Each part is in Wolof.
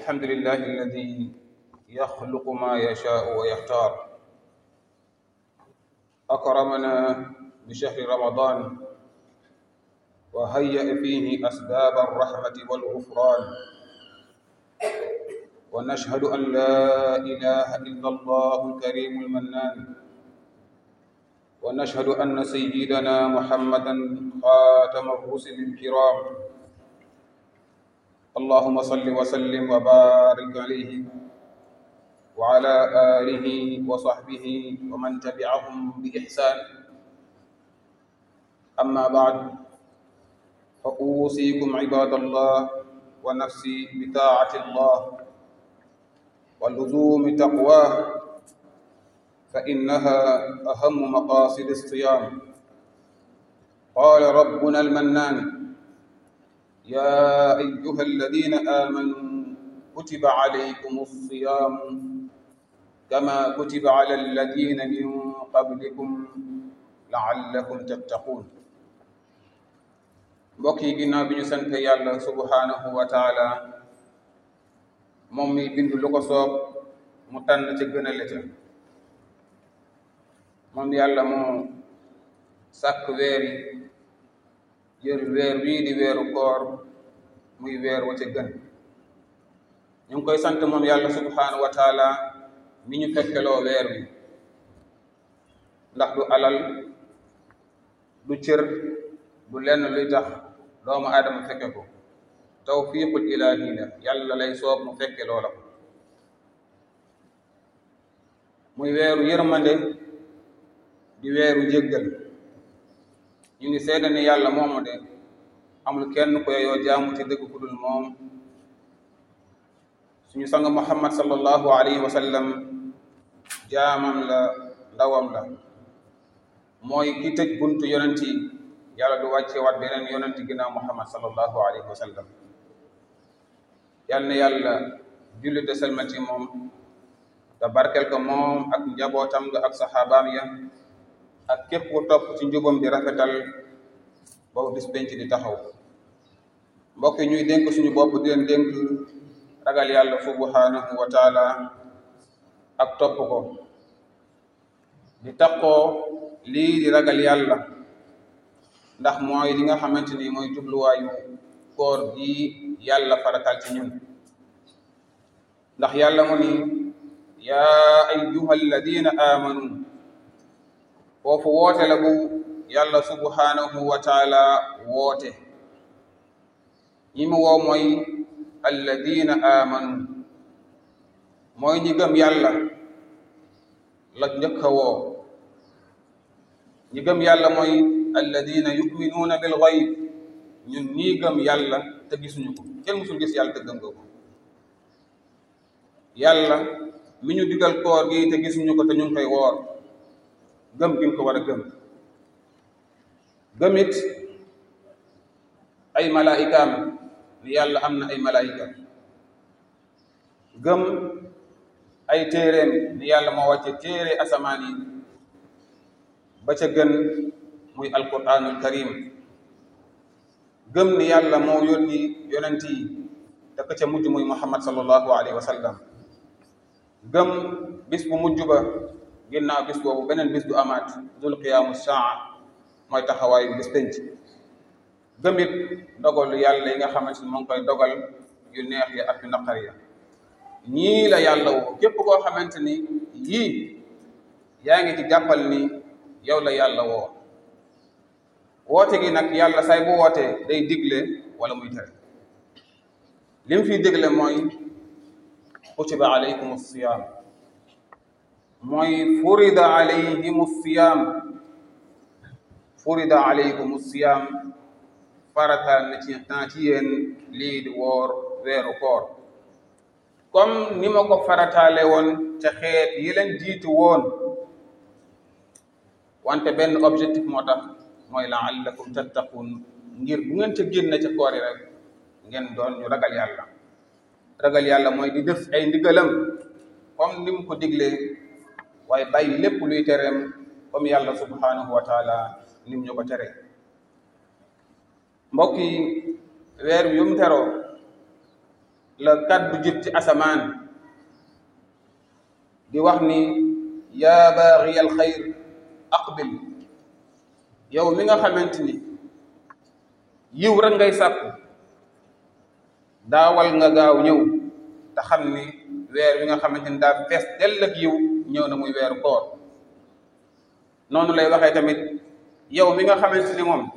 الحمد لله الذي يخلق ما يشاء ويختار أكرمنا بشهر رمضان وهيأ فيه أسباب الرحمة والغفران ونشهد أن لا إله إلا الله الكريم المنان ونشهد أن سيدنا محمدا خاتم الرسل الكرام اللهم صل وسلم وبارك عليه وعلى آله وصحبه ومن تبعهم بإحسان أما بعد فأوصيكم عباد الله ونفسي بطاعة الله ولزوم تقواه فإنها أهم مقاصد الصيام قال ربنا المنان يا أيها الذين آمنوا كتب عليكم الصيام كما كتب على الذين من قبلكم لعلكم تتقون mbokk yi ginnaaw bi ñu sant yàlla subhanahu wa taala moom mi bind lu ko soob mu tànn ca gën a leta moom yàlla moo sàkk weer yi jël weer wii di weeru koor muy weer wa ca gën ñu ngi koy sant moom yàlla subhanahu wa taala mi ñu fekkeloo weer wi ndax du alal du cër du lenn luy tax doomu aadama fekke ko tawfiqul ilaahi la yàlla lay soob mu fekke loola ko muy weeru yërmande di weeru jéggal ñu ngi seede ni yàlla moomu de amul kenn ko yoo jaamu ci dëgg ku dul moom suñu sang muhammad sallallahu alayhi wa sallam jaamam la ndawam la mooy ki tëj buntu yonent yi yàlla du wàcce waat beneen yonent ginnaaw muhammad sallallahu alayhi wa sallam yal na yàlla julli de selmal ci moom te barkel ko moom ak njabootam nga ak saxaabaam ya ak képp ku topp ci njubam di rafetal boobu bis penc di taxaw mbokk yi ñuy dénk suñu bopp di leen dénk ragal yàlla subhanahu wa taala ak topp ko di takkoo lii di ragal yàlla ndax mooy li nga xamante ni mooy jubluwaayu koor gi yàlla faratal ci ñun ndax yàlla mu ni yaa ayyuha alladina amanu foofu woote la bu yàlla subhanahu wa taala woote ñi mu woo mooy alladina amanu mooy ñi gëm yàlla la njëkk a woo ñi gëm yàlla mooy alladina yuminuuna bil gayb ñun ñii gëm yàlla te gisuñu ko kenn musul gis yàlla te gëm nga ko yàlla mi ñu digal koor gi te gisuñu ko te ñu ngi koy woor gëm gi ko war a gëm gëmit ay malaayikaam ni yàlla am na ay malaayika gëm ay téeréem ni yàlla moo wàcce téere asamaan yi ba ca gën muy alquranul karim gëm ni yàlla moo yónni yonent yi te ka ca mujj muy muhammad sallallahu alayhi wa sallam gëm bis bu mujj ba ginnaaw bis boobu beneen bis du amaat dul qiyaamu saa mooy taxawaayu bis penc gëm it dogalu yàlla yi nga xamante ni moo ngi koy dogal yu neex ya ak yu naqar ya ñii la yàlla woo képp koo xamante ni yii yaa ngi ci jàppal ni yow la yàlla woo woote gi nag yàlla say bu wootee day digle wala muy tere li mu fiy digle mooy kutiba alaykum siyam mooy furida alayhim siyam furida alaykum siyam farataal na ci temps ci yéen lii di woor weeru koor comme ni ma ko farataale woon ca xeet yi leen jiitu woon wante benn objectif moo tax mooy laallakum tattaqun ngir bu ngeen ca génne ca koor yi rek ngeen doon ñu ragal yàlla ragal yàlla mooy di def ay ndigalam comme ni mu ko diglee waaye bàyyi lépp luy tereem comme yàlla subhanahu wa taala nim ñu ko tere mbokk yi weer bi yu mu teroo la kaddu jib ci asamaan di wax ni yaa baaxiya alxayr aqbil yow mi nga xamante ni yiw rek ngay sàkku daawal nga gaaw ñëw te xam ni weer wi nga xamante ni daa fees dell ak yiw ñëw na muy weeru koor noonu lay waxee tamit yow mi nga xamante ni moom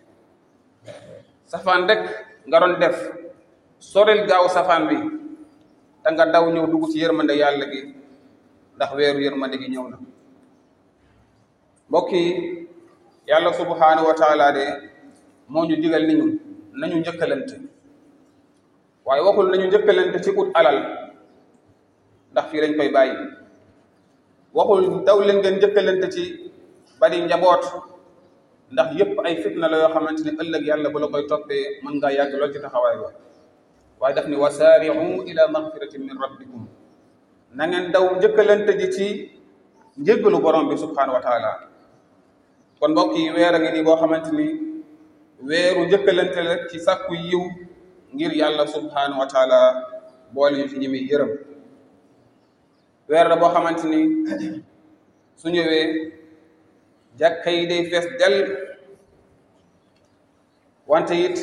safaan rek nga doon def soril gaaw safaan bi te nga daw ñëw dugg ci yërmande yàlla gi ndax weeru yërmande gi ñëw na mbokk yi yàlla subhanahu wa taala de moo ñu digal ni ñu nañu njëkkalante waaye waxul nañu njëkkalante ci ut alal ndax fii lañ koy bàyyi waxul daw leen ngeen njëkkalante ci bari njaboot ndax yépp ay fitna la yoo xamante ni ëllëg yàlla bu la koy toppee mën ngaa yàgg lool ci taxawaay ba waaye daf ni wasaari'u ila magfiratin min rabbikum na ngeen daw njëkkalante ji ci njéggalu borom bi subhanahu wa taala kon mbokk yi weer a ngi nii boo xamante ni weeru njëkkalante la ci sàkku yiw ngir yàlla subhanahu wa taala boole ñu ci ñi muy yërëm weer la boo xamante ni su ñëwee jàkka yi day fees del wante it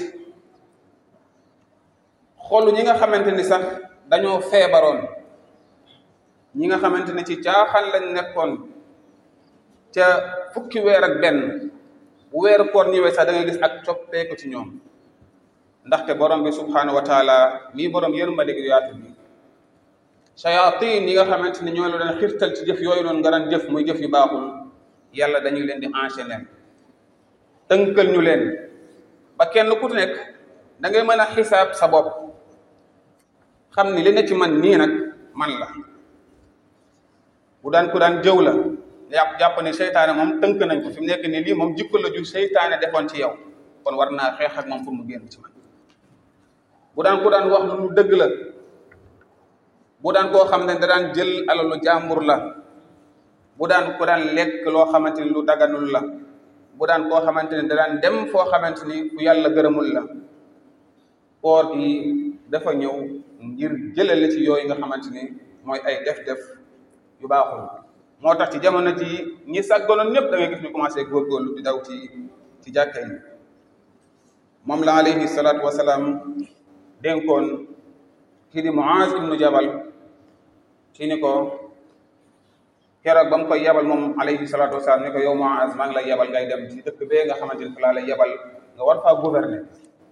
xolu ñi nga xamante ni sax dañoo feebaroon ñi nga xamante ni ci caaxaan lañ nekkoon ca fukki weer ak benn bu weeru koor ñëwee sax da ngay gis ak coppeeku ci ñoom ndaxte borom bi subhanahu wa taala mii borom yërmande gi yaatu bi shayatin yi nga xamante ni ñoo la doon xirtal ci jëf yooyu noonu nga daan jëf muy jëf yu baaxul yàlla dañuy leen di enchaîner tënkal ñu leen ba kenn ku nekk da ngay mën a xisaab sa bopp xam ni li ne ci man nii nag man la bu daan ku daan jëw la yàpp jàpp ne seytaane moom tënk nañ ko fi mu nekk nii lii moom jikko la ju seytaane defoon ci yow kon war naa xeex ak moom pour mu génn ci man bu daan ku daan wax lu dëgg la bu daan koo xam ne da daan jël alalu jàmbur la bu daan ku daan lekk loo xamante ni lu daganul la bu daan koo xamante ni da daan dem foo xamante ni fu yàlla gërëmul la koor gi dafa ñëw ngir jëlale ci yooyu nga xamante ni mooy ay def-def yu baaxul moo tax ci jamono ji ñi sàgganoon ñëpp da ngay gis ñu commencé góorgóorlu di daw ci ci jàkka yi moom la alayhi salaatu wasalaam dénkoon kii di Muaz ibnu Jabal ci ni ko keroog ba mu koy yebal moom alayhi salaatu wasalaam ni ko yow Muaz maa ngi lay yebal ngay dem ci dëkk bee nga xamante ni fa laa lay yebal nga war faa gouverner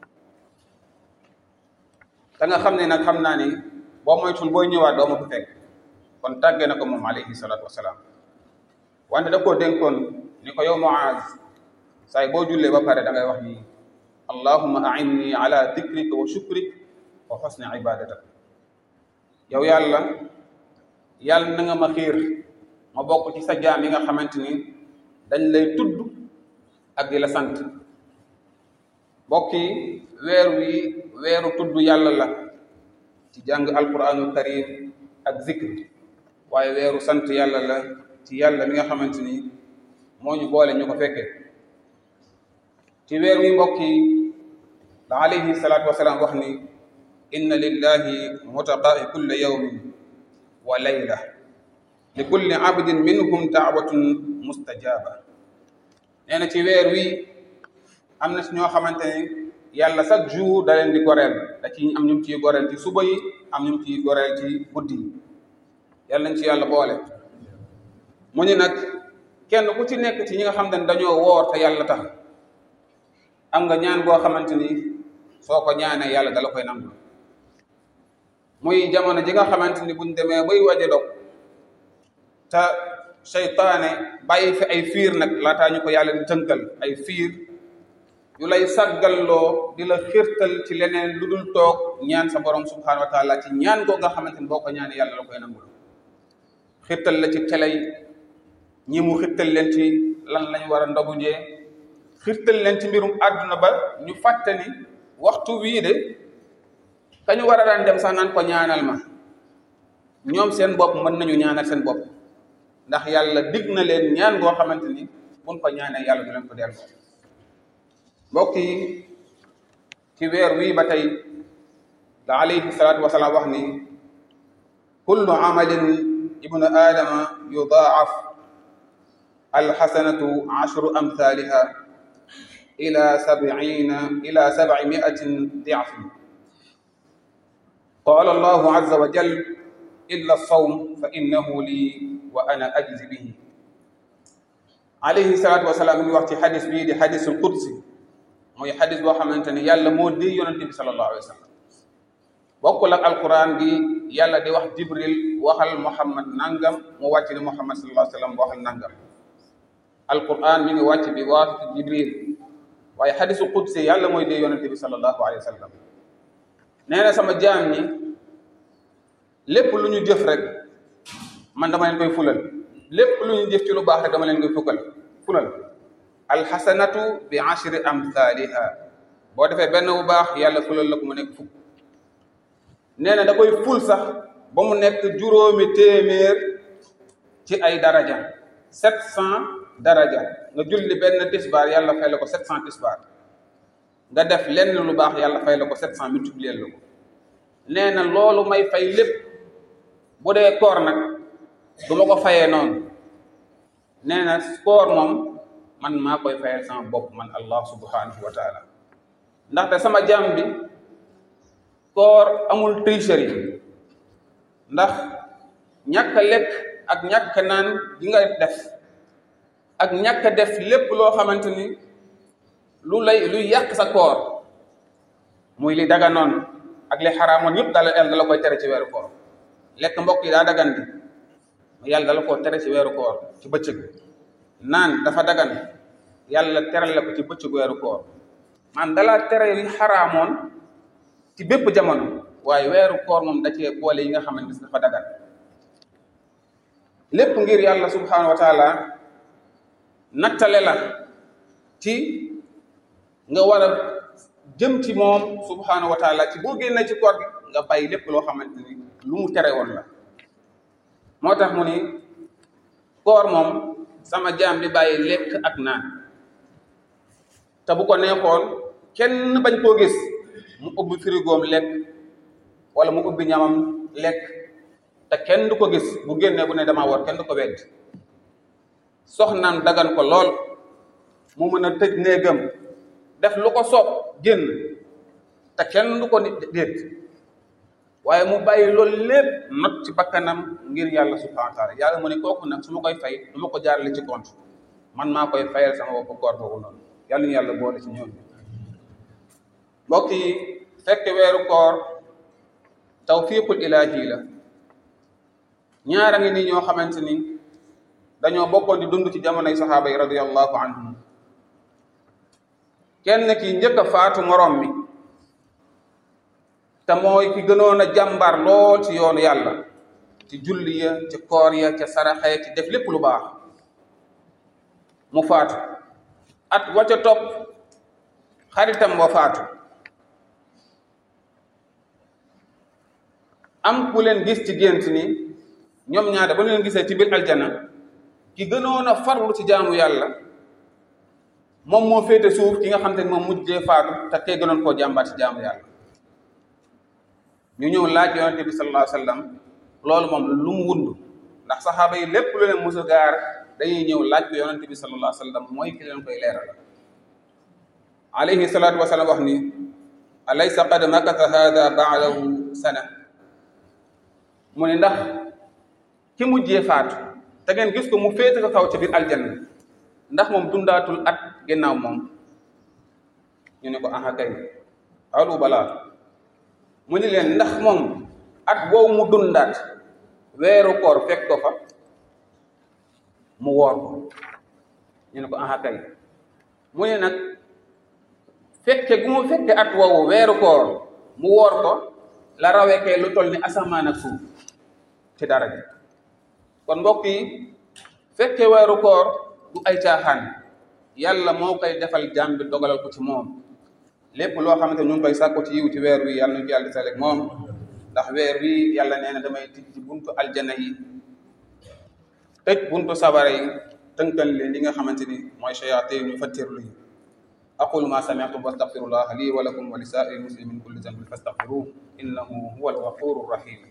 te nga xam ne nag xam naa ni boo moytul booy ñëwaat doo ma ko fekk kon tàggee na ko moom alayhi salaatu wasalaam wante da koo dénkoon ni ko yow Muaz saay boo jullee ba pare da ngay wax ni allahumma a'inni ala dikrika wa shukrik wa husni ibadatak yow yàlla yàlla na nga ma xiir ma bokk ci sa jaam yi nga xamante ni dañ lay tudd ak di la sant mbokk yi weer wi weeru tudd yàlla la ci jàng alquranul karim ak zikr waaye weeru sant yàlla la ci yàlla mi nga xamante ni moo ñu boole ñu ko fekkee ci weer wi mbokk yi la alayhi salaatu wasalaam wax ni inna lillahi mutaqaa'i kulla yawmin wa layla li kulli abdin minhum daawatun mustajaba nee na ci weer wi am na si ñoo xamante ne yàlla chaque jour da leen di goreel da ci am ñu ciy goreel ci suba yi am ñu ciy goreel ci guddi yi yàlla nañ ci yàlla boole mu ni nag kenn ku ci nekk ci ñi nga xam ne dañoo woor te yàlla tax am nga ñaan boo xamante ni soo ko ñaanee yàlla dala koy nangu muy jamono ji nga xamante ni buñ demee bay waje dog te seytaane bàyyi fi ay fiir nag laataa ñu ko yàlla di tënkal ay fiir yu lay saggalloo di la xirtal ci leneen lu dul toog ñaan sa borom subhanahu wa taala ci ñaan koo nga xamante ni boo ko ñaanee yàlla la koy nangul xirtal la ci télé yi ñi mu xirtal leen ci lan lañ war a ndogu njee xirtal leen ci mbirum àdduna ba ñu fàtte ni waxtu wii de kañu war a daan dem sax naan ko ñaanal ma ñoom seen bopp mën nañu ñaanal seen bopp ndax yàlla dig na leen ñaan goo xamante ni buñ ko ñaanee yàlla du leen ko delloo mbokk yi ci weer wii ba tey la alayhi salaatu wasalaam wax ni kullu amalin ibnu aadama yudaaf alxasanatu ashru amthaliha ila sabciina ila sabci miatin diafin qala allahu azza wa jal illa sawm fa innahu lii wa ana ajzi bihi alayhi salaatu wasalaam mi ngi wax ci xadis bii di xadisul qudsi mooy xadis boo xamante ni yàlla moo di yonente bi sallallahu alayhi wa sallam bokkul ak alquran gi yàlla di wax jibril waxal muhammad nangam mu wàcc ni muhammad sallallahu alayhi wa sallam waxal nangam alquran mi ngi wàcc bi waasiti jibril waaye xadisul qudsi yàlla mooy di yonente bi sallallahu alayhi wa sallam nee na sama jaam ñi lépp lu ñu jëf rek man dama leen koy fulal lépp lu ñu jëf ci lu baax rek dama leen koy fukkal fulal alxasanatu bi ashri amthaliha boo defee benn bu baax yàlla fulal la ko mu nekk fukk nee na da koy ful sax ba mu nekk juróomi téeméer ci ay daraja sept cent daraja nga julli benn tisbaar yàlla fay la ko sept cent tisbaar nga def lenn lu baax yàlla fay la ko sept cent multiplier la ko nee na loolu may fay lépp bu dee koor nag du ma ko fayee noonu nee na koor moom man maa koy fayal sama bopp man allah subhanahu wa taala ndaxte sama jaam bi koor amul tricherie ndax ñàkk a lekk ak ñàkk a naan gi nga def ak ñàkk a def lépp loo xamante ni lu lay luy yàq sa koor muy li daga noonu ak li xaraamoon yëpp daal yàlla dala koy tere ci weeru koor lekk mbokk yi daa dagan di yàlla dala koo tere ci weeru koor ci bëccëg naan dafa dagan yàlla teral la ko ci bëccëg weeru koor man dalaa tere yi xaraamoon ci bépp jamono waaye weeru koor moom da cee boole yi nga xamante ni dafa dagan lépp ngir yàlla subhanahu wa taala nattale la ci nga war a jëm ci moom subhanahu wa taala ci boo génnee ci koor gi nga bàyyi lépp loo xamante ni lu mu tere woon la moo tax mu ni koor moom sama jaam di bàyyi lekk ak naan te bu ko neexoon kenn bañ koo gis mu ubbi frigoom lekk wala mu ubbi ñamam lekk te kenn du ko gis bu génnee bu ne dama war kenn du ko wedd soxnaam dagan ko lool mu mën a tëj néegam def lu ko soob génn te kenn du ko nit déet waaye mu bàyyi loolu lépp not ci bakkanam ngir yàlla subhanahu wa taala yàlla mu ne kooku nag su ma koy fay du ma ko jaarale ci compte man maa koy fayal sama bopp koor boobu noonu yàlla ñu yàlla boole ci ñoom mbokk yi fekk weeru koor tawfiqul ilaahi la ñaara ngi nii ñoo xamante ni dañoo bokkoon di dund ci jamonoy saxaaba yi radiyallahu anhum kenn ki njëkk a faatu moroom mi te mooy ki gënoon a jàmbar lool ci yoonu yàlla ci julli ya ci koor ya ca saraxe ci def lépp lu baax mu faatu at wa ca topp xaritam wa faatu am ku leen gis ci gént ni ñoom ñaar ba leen gisee ci biir aljana ki gënoon a farlu ci jaamu yàlla moom moo féete suuf ki nga xam te ne moom mujjee faatu te kee gënoon koo jàmbaat ci jaamu yàlla ñu ñëw laaj yonente bi sallallahu alayhi wa sallam loolu moom lu mu wund ndax saxaaba yi lépp lu leen musa gaar dañuy ñëw laaj ko yonente bi sallallahu alayhi wa sallam mooy ki leen koy leeral alayhi salaatu wa salaam wax ni alaysa qad makatha hada baadahu sana mu ne ndax ki mujjee faatu te ngeen gis ko mu féete ko kaw ca biir aljanna ndax moom dundaatul at ginnaaw moom ñu ne ko aha kay alu balaa mu ni leen ndax moom at boobu mu dundaat weeru koor fekk ko fa mu woor ko ñu ne ko aha kay mu ne nag fekke gu mu fekke at woowu weeru koor mu woor ko la rawee kay lu toll ni asamaan ak suuf ci dara ji kon mbokk yi fekke weeru koor du ay caaxaan yàlla moo koy defal jaam bi dogalal ko ci moom lépp loo xamante ñu ngi koy sàkku ci yiw ci weer wi yàlla nañu ci yàlla di saleeg moom ndax weer wi yàlla nee na damay tij ci buntu aljana yi tëj buntu sabara yi tënkal leen li nga xamante ni mooy shayatin yu fattirlu yi aqulu ma sami'tum wastaghfirullaha li wa lakum wa li sa'iril muslimin min kulli dhanbin fastaghfiruhu innahu huwal ghafurur rahim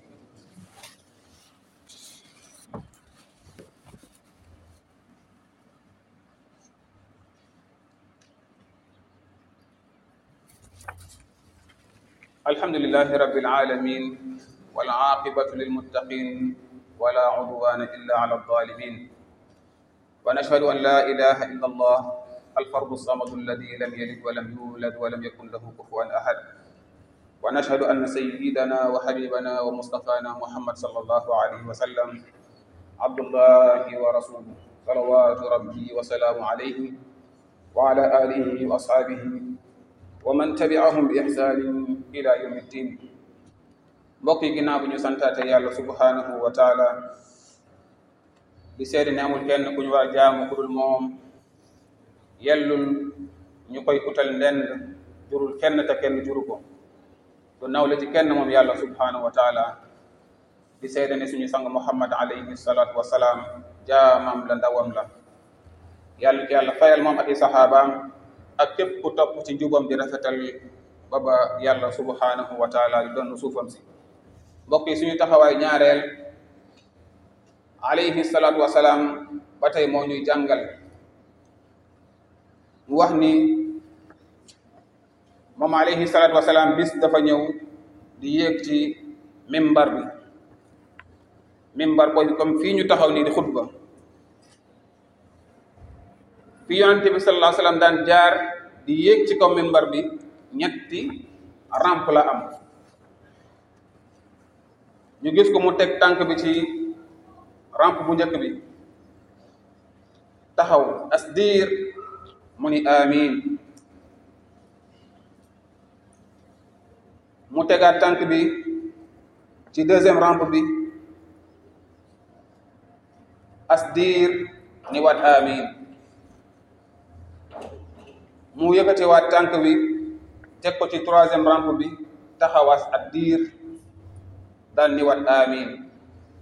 الحمد لله رب العالمين والعاقبة للمتقين ولا عدوان إلا على الظالمين ونشهد أن لا إله إلا الله الفرد الصمد الذي لم يلد ولم يولد ولم يكن له كفوا أحد ونشهد أن سيدنا وحبيبنا ومصطفانا محمد صلى الله عليه وسلم عبد الله ورسوله صلوات ربي وسلام عليه وعلى آله وأصحابه ومن تبعهم بإحسان إلى يوم الدين mbokk yi ginnaaw bi ñu santaate yàlla subhanahu wa taala di seede ne amul kenn ku ñu war a jaamu ku dul moom yellul ñu koy utal ndend jurul kenn te kenn juru ko du nawle ci kenn moom yàlla subhanahu wa taala di seede ne suñu sang muhammad alayhi salatu wasalaam jaamam la ndawam la yàlla yàlla fayal moom ak i saxaabaam ak képp ku topp ci njubam di rafetal ba ba yàlla subhanahu wa taala di doon suufam si mbokk yi suñu taxawaay ñaareel alayhi salaatu wasalaam ba tey moo ñuy jàngal mu wax ni moom alayhi salaatu wasalaam bis dafa ñëw di yéeg ci mimbar bi mimbar boobu comme fii ñu taxaw nii di xutba fi yonente bi sallallahu alayhi wasallam daan jaar di yéeg ci kaw mimbar bi ñetti rampe la am ñu gis ko mu teg tànk bi ci rampe bu njëkk bi taxaw as diir mu ni amin mu tegaat tànk bi ci deuxième rampe bi as diir ni waat amin mu yëkkatewaat tànk bi teg ko ci troisième rampe bi taxawaas at diir daal ni wat amin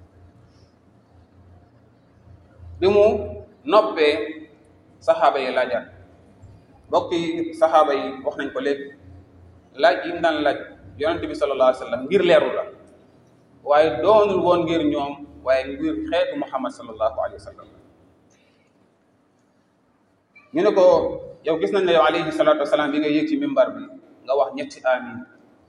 bi mu noppee saxaaba yi laajaat mbokk yi saxaaba yi wax nañ ko léegi laaj yi mu daan laaj yonent bi sallallahu alayhi wa sallam ngir leeru la waaye doonul woon ngir ñoom waaye ngir xeetu muhammad sallallahu alayhi wa sallam ñu ne ko yow gis nañ ne yow alayhi salatu wasalaam bi nga yéeg ci mimbar bi nga wax ñetti amin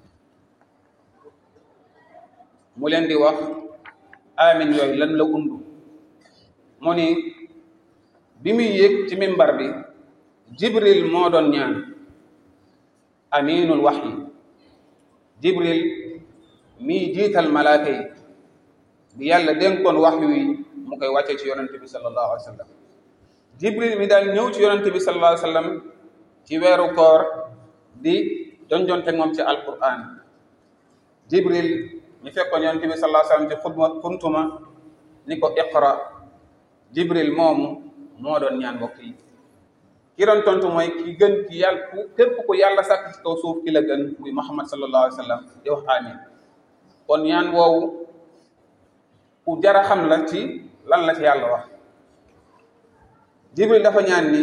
mu leen di wax amin yooyu lan la undu mu ni bi muy yéeg ci mimbar bi jibril moo doon ñaan aminul waxyi jibril mii jiital malaaka yi bi yàlla dénkoon waxyu wi mu koy wàcce ci yonente bi sallallahu alayhi wa sallam jibril mi daal ñëw ci yonente bi sallallahu alayhi wa sallam ci weeru koor di jonjonte moom ci alquran jibril ñu fekkoon yonent bi sallallahu alayhi wasallam ci xutma xuntuma ni ko iqra jibril moomu moo doon ñaan mbokk yi ki doon tontu mooy ki gën ki yàlla ku képp ku yàlla sàkk ci kaw suuf ki la gën muy muhammad sallallahu alayhi wasallam di wax amin kon ñaan woowu ku jara xam la ci lan la ci yàlla wax jibril dafa ñaan ni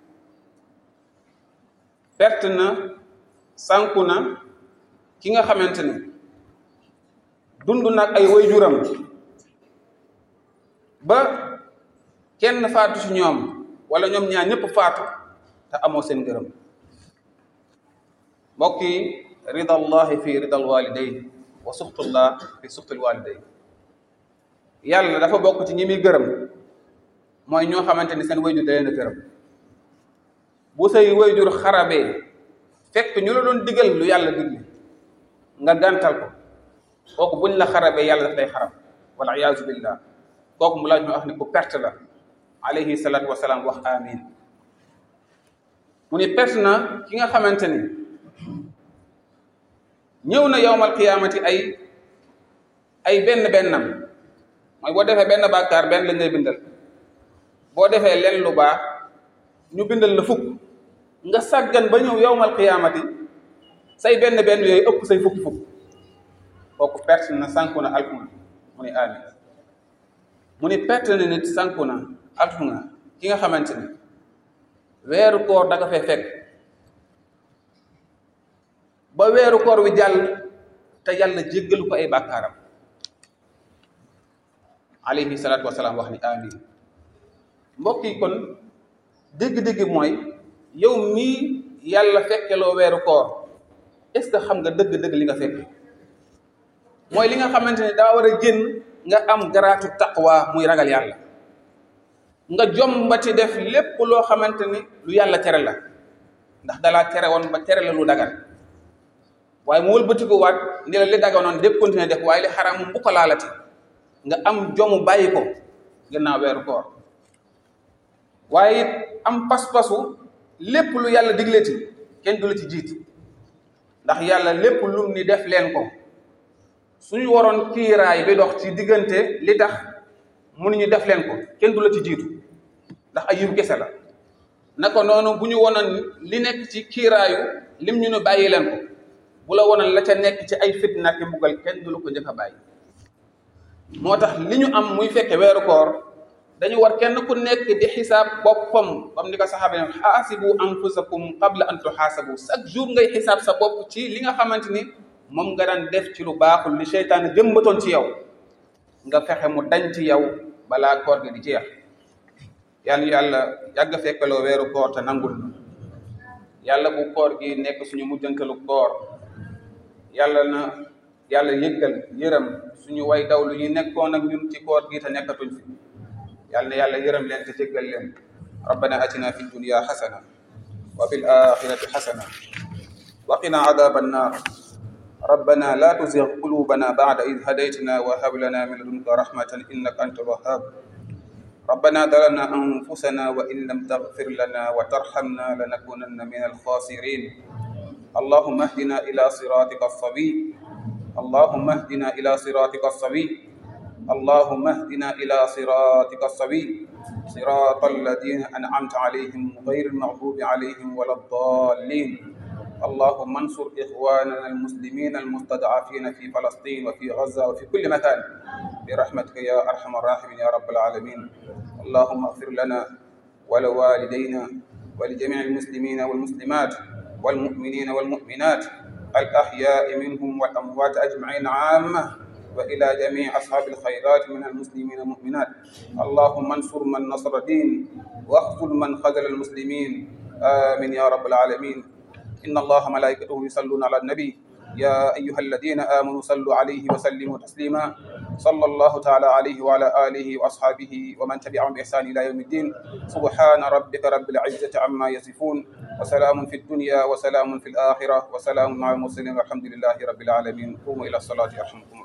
perte na sànku na ki nga xamante ni dund nag ay waajuram ba kenn faatu ci ñoom wala ñoom ñaar ñëpp faatu te amoo seen ngërëm mbokk yi ridallahi fi ridal walidayn wa suxtullah fi suxtul walidayn yàlla dafa bokk ci ñi muy gërëm mooy ñoo xamante ni seen wayjur da leen a gërëm bu say wayjur xarabee fekk ñu la doon digal lu yàlla digle nga gàntal ko kooku buñ la xarabee yàlla daf lay xarab wala iyaazu billah kooku mu laaj ñu wax ni ku perte la alayhi salaatu wasalaam wax amin mu ni perte na ki nga xamante ni ñëw na yowmal qiyaamati ay ay benn bennam mooy boo defee benn bàkkaar benn lañ lay bindal boo defee len lu baax ñu bindal la fukk nga sàggan ba ñëw yowmal qiyaamati say benn benn yooyu ëpp say fukki fukk kooku perte na sànku na alku na mu ni amin mu ni perte na nit sànku na alku na ki nga xamante ni weeru koor da nga fay fekk ba weeru koor wi jàll te yàlla jéggalu ko ay bàkkaaram alayhi salaatu wasalaam wax ni amin mbokk yi kon dégg-dégg mooy yow mii yàlla fekkeloo weeru koor est ce que xam nga dëgg-dëgg li nga fekke mooy li nga xamante ne daa war a génn nga am garaatu taqwa muy ragal yàlla nga jombati def lépp loo xamante ni lu yàlla tere la ndax dalaa tere woon ba tere la lu dagan waaye mu wëlbatiku waat ni la li daganoon dépp continuer def waaye li xaraam bu ko laalati nga am jomu bàyyi ko gannaaw weeru koor waaye it am pas-pasu lépp lu yàlla digleti kenn du la ci jiit ndax yàlla lépp lum ni def leen ko suñu waroon kiiraay bi dox ci diggante li tax mënuñu def leen ko kenn du la ci jiitu ndax ay yiw kese la naka noonu bu ñu wonoon li nekk ci kiiraayu lim ñu ne bàyyi leen ko bu la wonoon la ca nekk ci ay fitna ki mbugal kenn du la ko njëkk a bàyyi moo tax li ñu am muy fekke weeru koor dañu war kenn ku nekk di xisaab boppam comme ni ko saxaaba ne xaasibu anfusakum qabla an tuxaasabu chaque jour ngay xisaab sa bopp ci li nga xamante ni moom nga daan def ci lu baaxul li seytaane jëmbatoon ci yow nga fexe mu dañ ci yow balaa koor gi di jeex yàlla yàlla yàgg fekkaloo weeru koor te nangul yàlla bu koor gi nekk suñu mujjantalu koor yàlla na yàlla yëggal yërëm suñu way daw lu ñu nekkoon ak ñun ci koor gi te nekkatuñ fi yàlla na yàlla yërëm leen te jéggal leen rabbana atina fi dunya xasana wa fi l axirati xasana wa qina adaba annar ربنا لا تزغ قلوبنا بعد إذ هديتنا وهب لنا من لدنك رحمة إنك أنت الوهاب ربنا ظلمنا أنفسنا وإن لم تغفر لنا وترحمنا لنكونن من الخاسرين اللهم اهدنا إلى صراطك الصبي اللهم اهدنا إلى صراطك الصبي اللهم اهدنا إلى صراطك الصبي صراط الذين أنعمت عليهم غير المغضوب عليهم ولا الضالين اللهم انصر إخواننا المسلمين المستضعفين في فلسطين وفي غزة وفي كل مكان برحمتك يا أرحم الراحمين يا رب العالمين اللهم اغفر لنا ولوالدينا ولجميع المسلمين والمسلمات والمؤمنين والمؤمنات الأحياء منهم والأموات أجمعين عامة وإلى جميع أصحاب الخيرات من المسلمين والمؤمنات اللهم انصر من نصر الدين واخذل من خذل المسلمين آمين يا رب العالمين إن الله ملائكته يصلون على النبي يا أيها الذين آمنوا صلوا عليه وسلموا تسليما صلى الله تعالى عليه وعلى آله وأصحابه ومن تبعهم بإحسان إلى يوم الدين سبحان ربك رب العزة عما يصفون وسلام في الدنيا وسلام في الآخرة وسلام مع المرسلين والحمد لله رب العالمين قوموا إلى الصلاة يرحمكم